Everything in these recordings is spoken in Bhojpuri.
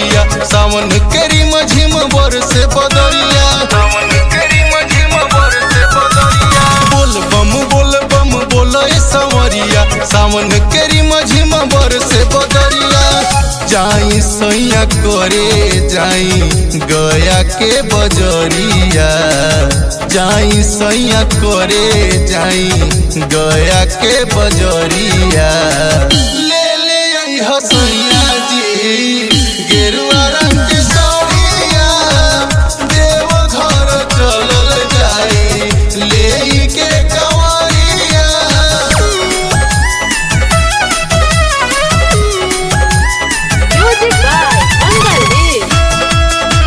सवरिया सावन के रिम झिम बरसे बदरिया सावन के रिम झिम बरसे बदरिया बोल बम बोल बम बोल ए सवरिया सावन के रिम झिम बरसे बदरिया जाई सैया करे जाई गया के बजरिया जाई सैया करे जाई गया के बजरिया ले ले आई हसैया जी गेरुआ रंग के साड़िया देव घर चलल जाई ले के कवरिया Music by Angal Dev.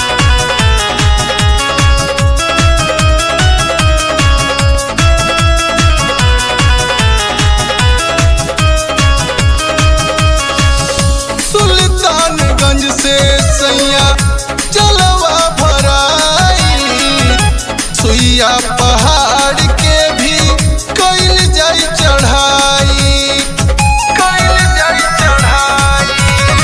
Sultanganj से सैया जलवा भराई सुइया पहाड़ के भी कैल जाई चढ़ाई कैल जाई चढ़ाई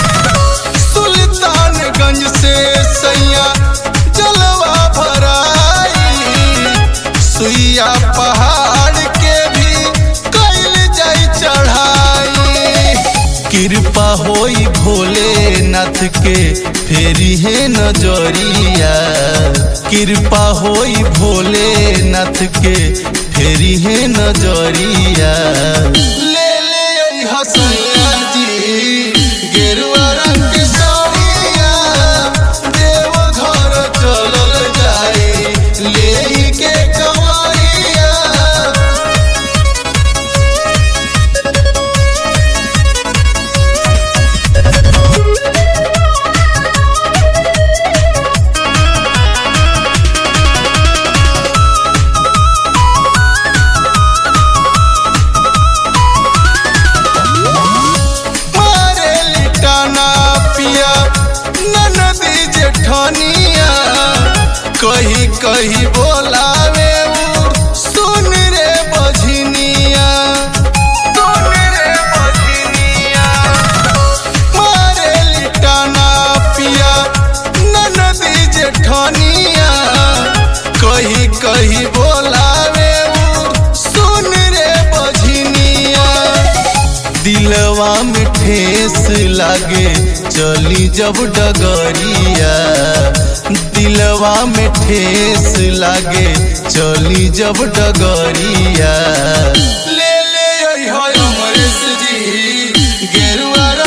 सुल्तानगंज से सैया जलवा भराई सुइया पहाड़ के भी कैल जाई चढ़ाई कृपा होई भोलेनाथ के फेरी है नजरिया कृपा होई भोलेनाथ के फेरी है नजरिया ले ले आई हसैया जी गेरुआ रंग के साड़िया देव घर चलल जाई ले के कवरिया मारे लिटाना पिया ननदी जेठनिया कही कही बोलावे उ सुन रे बझनिया सुन रे बझनिया मारे लिटाना पिया ननदी जेठनिया कही कही बोलावे उ सुन रे बझनिया दिलवा में ठेस लागे चली जब डगरिया दिलवा में ठेस लागे चली जब डगरिया ले ले आई हाय अमरेश जी गेरुआ